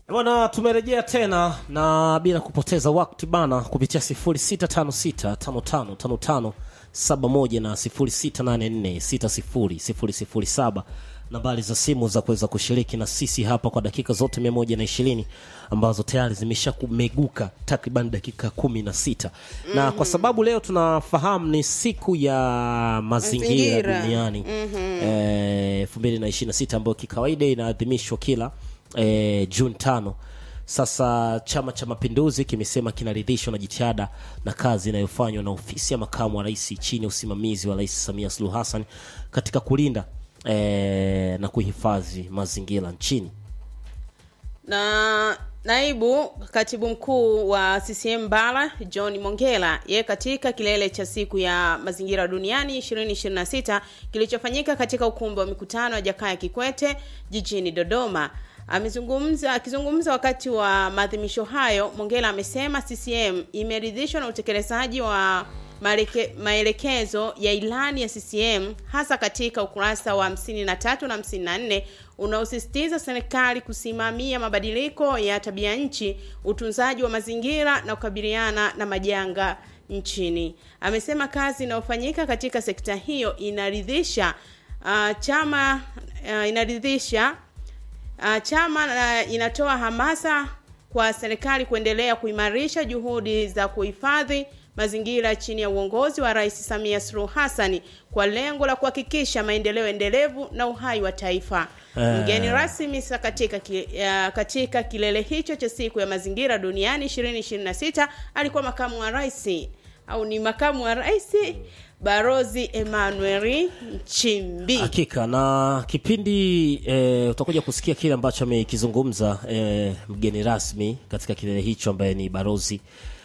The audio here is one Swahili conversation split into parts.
Bwana, tumerejea tena na bila kupoteza wakati bana, kupitia 0656555571 na 0684600007 nambari za simu za kuweza kushiriki na sisi hapa kwa dakika zote 120 ambazo tayari zimesha kumeguka takriban dakika kumi na sita na kwa sababu leo tunafahamu ni siku ya mazingira Mazingira. duniani elfu mbili na ishirini na sita ambayo kikawaida inaadhimishwa kila eh, Juni tano. Sasa Chama cha Mapinduzi kimesema kinaridhishwa na jitihada na kazi inayofanywa na ofisi ya makamu wa rais chini ya usimamizi wa Rais Samia Suluhu Hassan katika kulinda eh, na kuhifadhi mazingira nchini. na naibu katibu mkuu wa CCM bara John Mongela yeye katika kilele cha siku ya mazingira duniani 2026 kilichofanyika katika ukumbi wa mikutano wa Jakaya Kikwete jijini Dodoma amezungumza akizungumza wakati wa maadhimisho hayo Mongela amesema CCM imeridhishwa na utekelezaji wa maeleke- maelekezo ya ilani ya CCM hasa katika ukurasa wa 53 na 54 unaosisitiza serikali kusimamia mabadiliko ya tabia nchi, utunzaji wa mazingira na kukabiliana na majanga nchini. Amesema kazi inayofanyika katika sekta hiyo inaridhisha uh, chama uh, inaridhisha Uh, chama uh, inatoa hamasa kwa serikali kuendelea kuimarisha juhudi za kuhifadhi mazingira chini ya uongozi wa Rais Samia Suluhu Hassan kwa lengo la kuhakikisha maendeleo endelevu na uhai wa taifa. Eh. Mgeni rasmi sa katika, ki, uh, katika kilele hicho cha siku ya mazingira duniani 2026 alikuwa makamu wa rais au ni makamu wa rais Barozi Emmanuel Nchimbi. Hakika na kipindi e, utakuja kusikia kile ambacho amekizungumza e, mgeni rasmi katika kilele hicho ambaye ni barozi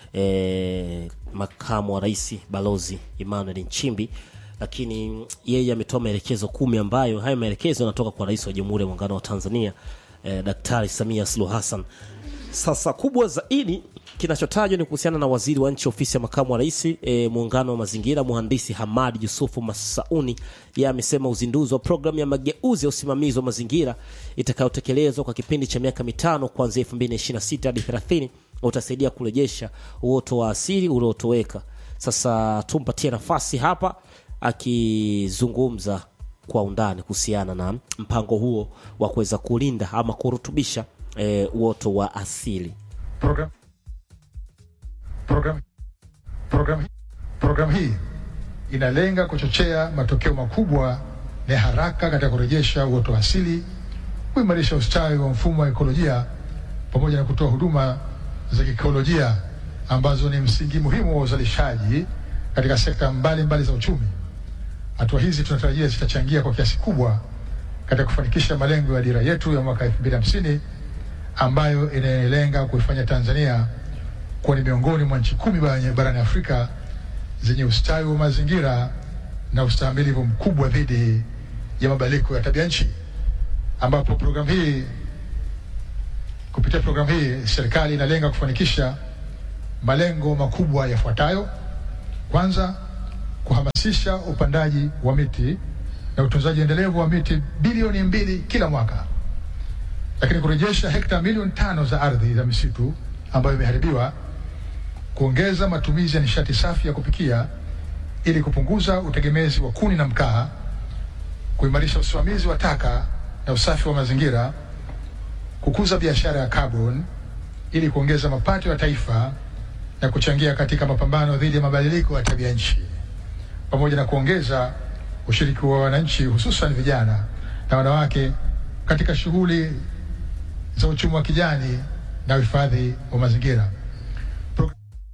e, makamu wa rais balozi Emmanuel Nchimbi, lakini yeye ametoa maelekezo kumi ambayo hayo maelekezo yanatoka kwa rais wa Jamhuri ya Muungano wa Tanzania e, Daktari Samia Suluhu Hassan. Sasa kubwa zaidi kinachotajwa ni kuhusiana na waziri wa nchi ofisi ya makamu wa rais e, muungano wa mazingira mhandisi Hamad Yusufu Masauni. Yeye amesema uzinduzi wa programu ya mageuzi ya usimamizi wa mazingira itakayotekelezwa kwa kipindi cha miaka mitano kuanzia 2026 hadi 30 utasaidia kurejesha uoto wa asili uliotoweka. Sasa tumpatie nafasi hapa akizungumza kwa undani kuhusiana na mpango huo wa kuweza kulinda ama kurutubisha e, uoto wa asili. program program program program hii inalenga kuchochea matokeo makubwa na ya haraka katika kurejesha uoto wa asili, kuimarisha ustawi wa mfumo wa ekolojia pamoja na kutoa huduma za kiikolojia ambazo ni msingi muhimu wa uzalishaji katika sekta mbalimbali mbali za uchumi. Hatua hizi tunatarajia zitachangia kwa kiasi kubwa katika kufanikisha malengo ya dira yetu ya mwaka 2050 ambayo inalenga kuifanya Tanzania kuwa ni miongoni mwa nchi kumi barani barani Afrika zenye ustawi wa mazingira na ustahimilivu mkubwa dhidi ya mabadiliko ya tabia nchi, ambapo programu hii kupitia programu hii serikali inalenga kufanikisha malengo makubwa yafuatayo: kwanza, kuhamasisha upandaji wa miti na utunzaji endelevu wa miti bilioni mbili kila mwaka lakini kurejesha hekta milioni tano za ardhi za misitu ambayo imeharibiwa, kuongeza matumizi ya nishati safi ya kupikia ili kupunguza utegemezi wa kuni na mkaa, kuimarisha usimamizi wa taka na usafi wa mazingira, kukuza biashara ya carbon ili kuongeza mapato ya taifa na kuchangia katika mapambano dhidi ya mabadiliko ya tabia nchi, pamoja na kuongeza ushiriki wa wananchi hususan vijana na wanawake katika shughuli za uchumi wa kijani na uhifadhi wa mazingira. Pro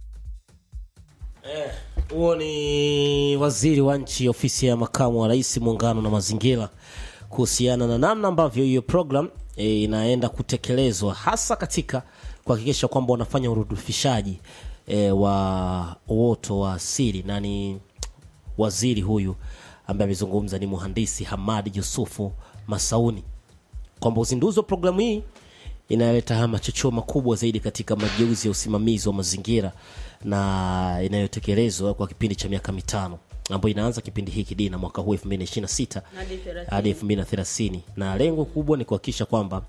Huo ni waziri wa nchi ofisi ya makamu wa rais muungano na mazingira, kuhusiana na namna ambavyo hiyo program e, inaenda kutekelezwa hasa katika kuhakikisha kwamba wanafanya urudufishaji e, wa uoto wa asili, na ni waziri huyu ambaye amezungumza ni mhandisi Hamadi Yusufu Masauni kwamba uzinduzi wa programu hii inaleta haya machocheo makubwa zaidi katika mageuzi ya usimamizi wa mazingira na inayotekelezwa kwa kipindi cha miaka mitano ambayo inaanza kipindi hiki dina mwaka huu 2026 Hadi 30. hadi 2030 na lengo kubwa ni kuhakikisha kwamba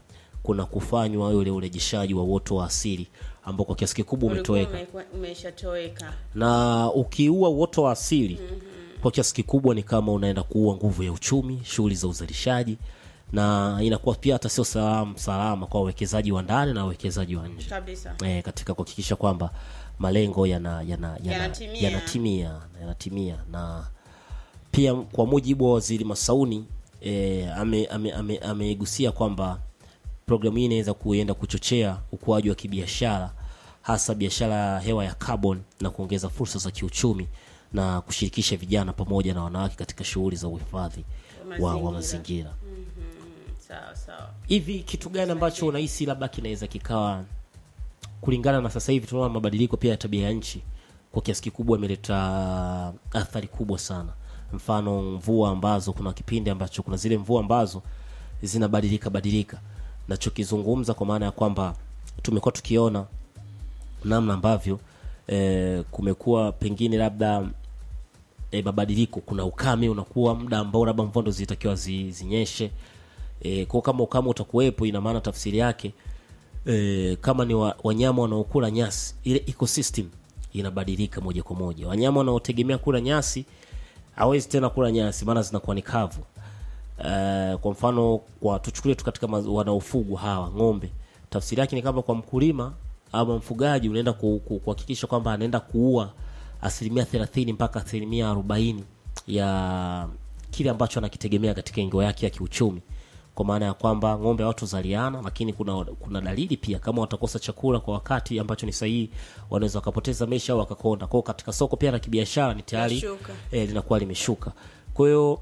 kuna kufanywa ule urejeshaji wa uoto wa asili ambao kwa kiasi kikubwa ulikuwa umetoweka ume- umeshatoweka na ukiua uoto wa asili kwa kiasi kikubwa ni kama unaenda kuua nguvu ya uchumi shughuli za uzalishaji na inakuwa pia hata sio salama salama kwa wawekezaji wa ndani na wawekezaji wa nje kabisa e, katika kuhakikisha kwamba malengo yana yana yana- Yanatimia. yanatimia yanatimia na pia kwa mujibu wa waziri Masauni e, amegusia ame, ame, amegusia kwamba programu hii inaweza kuenda kuchochea ukuaji wa kibiashara hasa biashara ya hewa ya carbon na kuongeza fursa za kiuchumi na kushirikisha vijana pamoja na wanawake katika shughuli za uhifadhi wa, wa Mazingira. mazingira sawa sawa hivi kitu gani ambacho unahisi labda kinaweza kikawa kulingana na sasa hivi tunaona mabadiliko pia ya tabia ya nchi kwa kiasi kikubwa imeleta athari kubwa sana mfano mvua ambazo kuna kipindi ambacho kuna zile mvua ambazo zinabadilika badilika nachokizungumza kwa maana ya kwamba tumekuwa tukiona namna ambavyo eh, kumekuwa pengine labda e, mabadiliko kuna ukame unakuwa muda ambao labda mvua ndo zilitakiwa zi, zinyeshe e, kwa kama ukame utakuwepo ina maana tafsiri yake e, kama ni wa, wanyama wanaokula nyasi ile ecosystem inabadilika moja kwa moja wanyama wanaotegemea kula nyasi hawezi tena kula nyasi maana zinakuwa ni kavu Uh, kwa mfano kwa tuchukulie tu katika maz- wanaofugwa hawa ng'ombe tafsiri yake ni kama kwa mkulima ama mfugaji unaenda ku- ku- kuhakikisha kwamba anaenda kuua asilimia thelathini mpaka asilimia arobaini ya kile ambacho anakitegemea katika ingo yake ya kiuchumi kwa maana ya kwamba ng'ombe hawatozaliana lakini kuna kuna dalili pia kama watakosa chakula kwa wakati ambacho ni sahihi wanaweza wakapoteza maisha au wakakonda kwao katika soko pia la kibiashara ni tayari Lashuka. eh, linakuwa limeshuka kwa hiyo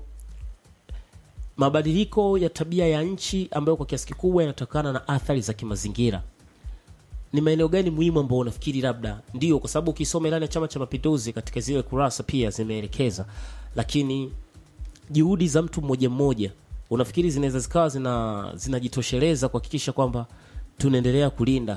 mabadiliko ya tabia ya nchi ambayo kwa kiasi kikubwa yanatokana na athari za kimazingira ni maeneo gani muhimu ambao unafikiri labda ndio kwa sababu ukisoma ilani ya chama cha mapinduzi katika zile kurasa pia zimeelekeza lakini juhudi za mtu mmoja mmoja unafikiri zinaweza zikawa zina zinajitosheleza kuhakikisha kwamba tunaendelea kulinda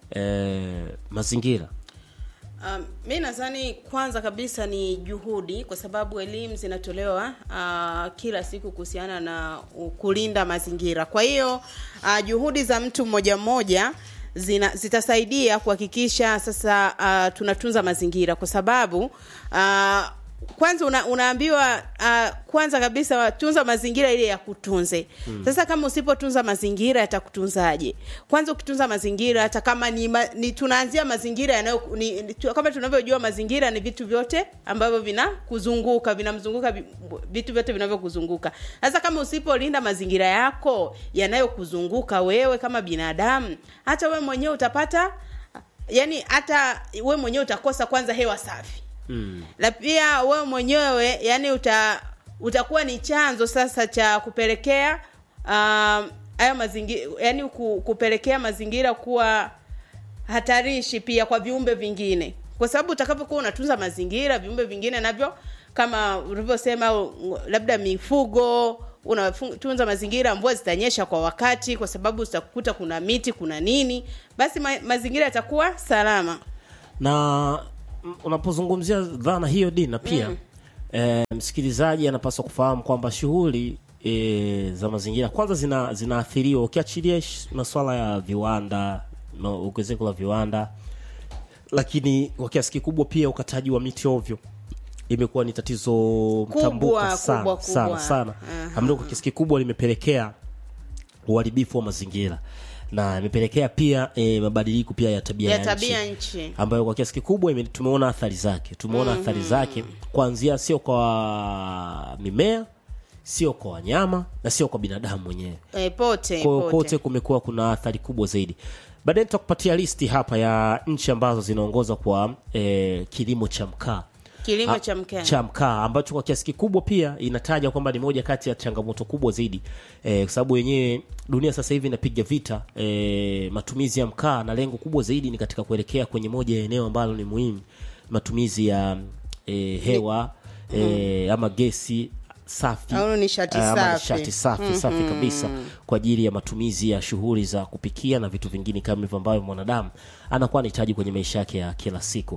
eh, mazingira Um, mi nadhani kwanza kabisa ni juhudi, kwa sababu elimu zinatolewa uh, kila siku kuhusiana na uh, kulinda mazingira. Kwa hiyo uh, juhudi za mtu mmoja mmoja zina, zitasaidia kuhakikisha sasa uh, tunatunza mazingira, kwa sababu uh, kwanza una, unaambiwa uh, kwanza kabisa tunza mazingira ile ya kutunze mm. Sasa kama usipotunza mazingira yatakutunzaje? Kwanza ukitunza mazingira hata kama ni, ma, ni tunaanzia mazingira yanayo ni, ni, tu- kama tunavyojua mazingira ni vitu vyote ambavyo vinakuzunguka vinamzunguka vi- vitu vyote vinavyokuzunguka. Sasa kama usipolinda mazingira yako yanayokuzunguka wewe kama binadamu, hata wewe mwenyewe utapata yani, hata wewe mwenyewe utakosa kwanza hewa safi mm. na pia wewe mwenyewe yani uta utakuwa ni chanzo sasa cha kupelekea um, hayo mazingira yani ku, kupelekea mazingira kuwa hatarishi pia kwa viumbe vingine kwa sababu utakapokuwa unatunza mazingira viumbe vingine navyo kama ulivyosema u- labda mifugo unatunza mazingira mvua zitanyesha kwa wakati kwa sababu utakuta kuna miti kuna nini basi ma, mazingira yatakuwa salama na mm, unapozungumzia dhana hiyo dina pia mm. e, msikilizaji anapaswa kufahamu kwamba shughuli e, za mazingira kwanza zina zinaathiriwa ukiachilia sh- masuala ya viwanda na ongezeko la viwanda lakini kwa kiasi kikubwa pia ukataji wa miti ovyo imekuwa ni tatizo mtambuka sana kubwa, kubwa. sana sana Aha. ambalo kwa kiasi kikubwa limepelekea uharibifu wa mazingira na imepelekea pia e, mabadiliko pia ya tabia ya ya tabia nchi nchi ambayo kwa kiasi kikubwa ime- tumeona athari zake tumeona mm-hmm. athari zake kuanzia sio kwa mimea sio kwa wanyama na sio kwa binadamu mwenyewe e, pote kwa hiyo pote. kote kumekuwa kuna athari kubwa zaidi baadaye nitakupatia listi hapa ya nchi ambazo zinaongoza kwa eh, kilimo cha mkaa kilimo Ah, cha mkaa cha mkaa ambacho kwa kiasi kikubwa pia inataja kwamba ni moja kati ya changamoto kubwa zaidi eh, kwa sababu yenyewe dunia sasa hivi inapiga vita eh, matumizi ya mkaa na lengo kubwa zaidi ni katika kuelekea kwenye moja ya eneo ambalo ni muhimu matumizi ya eh, hewa eh, ama gesi safi Au nishati eh, ama safi. nishati safi safi kabisa kwa ajili ya matumizi ya shughuli za kupikia na vitu vingine kama hivyo ambavyo mwanadamu anakuwa anahitaji kwenye maisha yake ya kila siku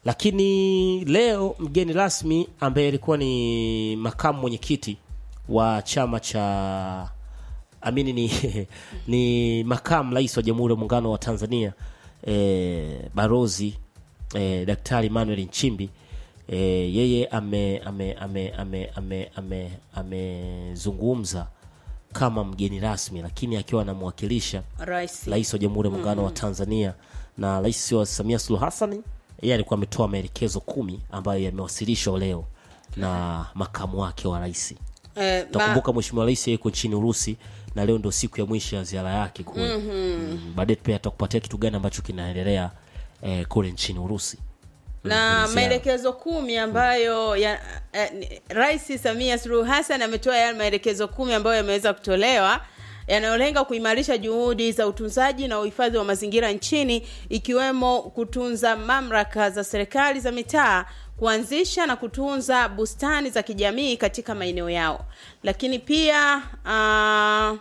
lakini leo mgeni rasmi ambaye alikuwa ni makamu mwenyekiti wa chama cha amini ni ni makamu rais wa Jamhuri ya Muungano wa Tanzania eh, Barozi eh, Daktari Emmanuel Nchimbi eh, yeye ame ame ame ame ame ame amezungumza kama mgeni rasmi, lakini akiwa anamwakilisha rais rais wa Jamhuri ya Muungano wa Tanzania na rais wa Samia Suluhu Hassan, yeye alikuwa ametoa maelekezo kumi ambayo yamewasilishwa leo na makamu wake wa rais. eh, ma- Takumbuka mheshimiwa rais yuko nchini Urusi na leo ndio siku ya mwisho ya ziara yake kule. Mm, baadaye pia atakupatia kitu gani ambacho kinaendelea eh, kule nchini Urusi. na ziara. maelekezo kumi ambayo ya, eh, ni- Rais Samia Suluhu Hassan ametoa yale maelekezo kumi ambayo yameweza kutolewa yanayolenga kuimarisha juhudi za utunzaji na uhifadhi wa mazingira nchini ikiwemo kutunza mamlaka za serikali za mitaa kuanzisha na kutunza bustani za kijamii katika maeneo yao lakini pia ah,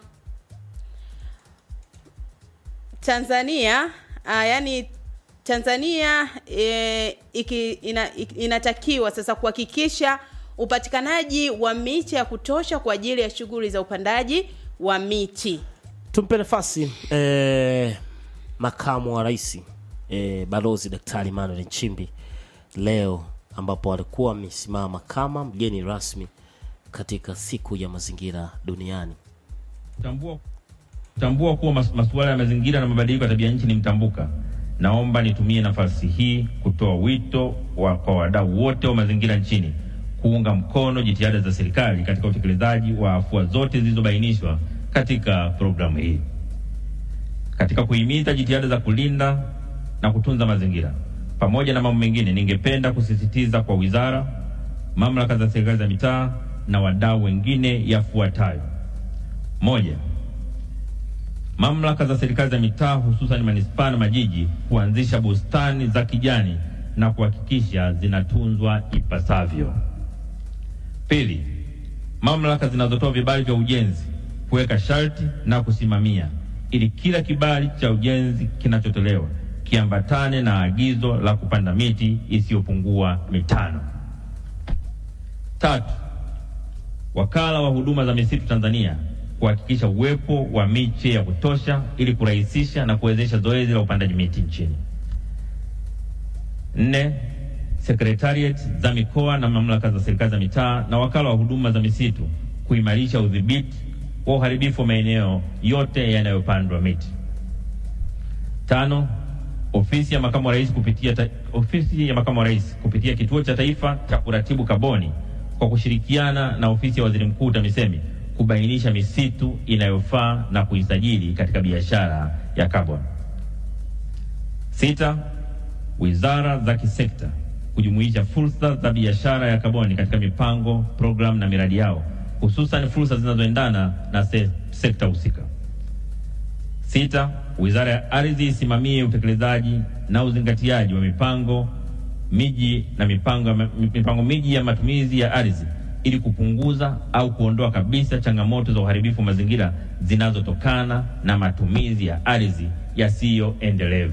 Tanzania uh, yani Tanzania e, iki, ina, iki, inatakiwa sasa kuhakikisha upatikanaji wa miche ya kutosha kwa ajili ya shughuli za upandaji wa miti. Tumpe nafasi eh, makamu wa rais eh, balozi Daktari Emmanuel Nchimbi leo ambapo alikuwa amesimama kama mgeni rasmi katika siku ya mazingira duniani. Tambua, tambua kuwa mas, masuala ya mazingira na mabadiliko ya tabia nchi ni mtambuka. Naomba nitumie nafasi hii kutoa wito wa, kwa wadau wote wa mazingira nchini kuunga mkono jitihada za serikali katika utekelezaji wa afua zote zilizobainishwa katika programu hii. Katika kuhimiza jitihada za kulinda na kutunza mazingira pamoja na mambo mengine, ningependa kusisitiza kwa wizara, mamlaka za serikali za mitaa na wadau wengine yafuatayo: moja, mamlaka za serikali za mitaa hususan manispaa na majiji kuanzisha bustani za kijani na kuhakikisha zinatunzwa ipasavyo. Pili, mamlaka zinazotoa vibali vya ujenzi kuweka sharti na kusimamia ili kila kibali cha ujenzi kinachotolewa kiambatane na agizo la kupanda miti isiyopungua mitano. Tatu, wakala wa huduma za misitu Tanzania kuhakikisha uwepo wa miche ya kutosha ili kurahisisha na kuwezesha zoezi la upandaji miti nchini. Nne, sekretariat za mikoa na mamlaka za serikali za mitaa na wakala wa huduma za misitu kuimarisha udhibiti wa uharibifu wa maeneo yote yanayopandwa miti. Tano, ofisi ya makamu wa rais kupitia ta, ofisi ya makamu wa rais kupitia kituo cha taifa cha kuratibu kaboni kwa kushirikiana na ofisi ya waziri mkuu TAMISEMI kubainisha misitu inayofaa na kuisajili katika biashara ya kaboni. Sita, wizara za kisekta kujumuisha fursa za biashara ya kaboni katika mipango, programu na miradi yao, hususan fursa zinazoendana na se, sekta husika. Sita, wizara ya ardhi isimamie utekelezaji na uzingatiaji wa mipango miji na mipango, mipango miji ya matumizi ya ardhi ili kupunguza au kuondoa kabisa changamoto za uharibifu wa mazingira zinazotokana na matumizi ya ardhi yasiyo endelevu.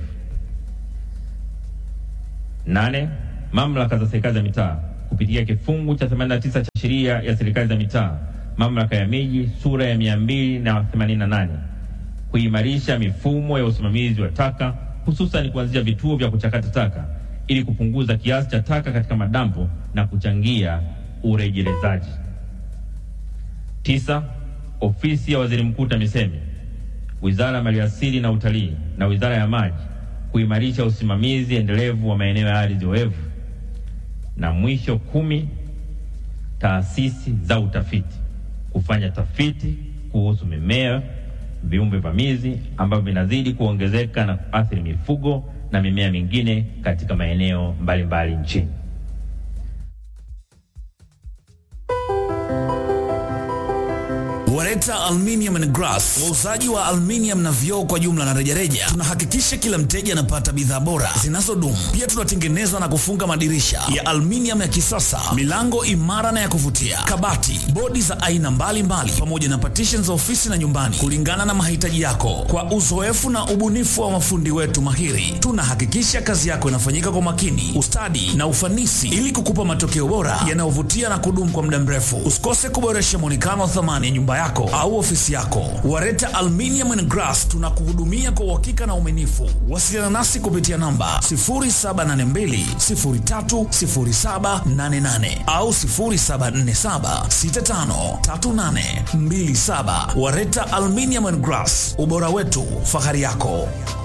Nane, mamlaka za serikali za mitaa kupitia kifungu cha 89 cha sheria ya serikali za mitaa, mamlaka ya miji sura ya 288 kuimarisha mifumo ya usimamizi wa taka hususan kuanzisha vituo vya kuchakata taka ili kupunguza kiasi cha taka katika madampo na kuchangia urejelezaji. Tisa, ofisi ya waziri mkuu TAMISEMI, wizara ya maliasili na utalii na wizara ya maji kuimarisha usimamizi endelevu wa maeneo ya ardhi oevu. Na mwisho kumi, taasisi za utafiti kufanya tafiti kuhusu mimea, viumbe vamizi ambavyo vinazidi kuongezeka na kuathiri mifugo na mimea mingine katika maeneo mbalimbali nchini. Wareta Aluminium and Glass, wauzaji wa aluminium na vioo kwa jumla na rejareja. Tunahakikisha kila mteja anapata bidhaa bora zinazodumu. Pia tunatengeneza na kufunga madirisha ya aluminium ya kisasa, milango imara na ya kuvutia, kabati, bodi za aina mbalimbali, pamoja na partition za ofisi na nyumbani, kulingana na mahitaji yako. Kwa uzoefu na ubunifu wa mafundi wetu mahiri, tunahakikisha kazi yako inafanyika kwa makini, ustadi na ufanisi, ili kukupa matokeo bora yanayovutia na kudumu kwa muda mrefu. Usikose kuboresha muonekano wa thamani ya nyumba yako yako au ofisi yako. Wareta Aluminium and Glass tunakuhudumia kwa uhakika na uaminifu. Wasiliana nasi kupitia namba 0782030788 au 0747653827. Wareta Aluminium and Glass, ubora wetu, fahari yako.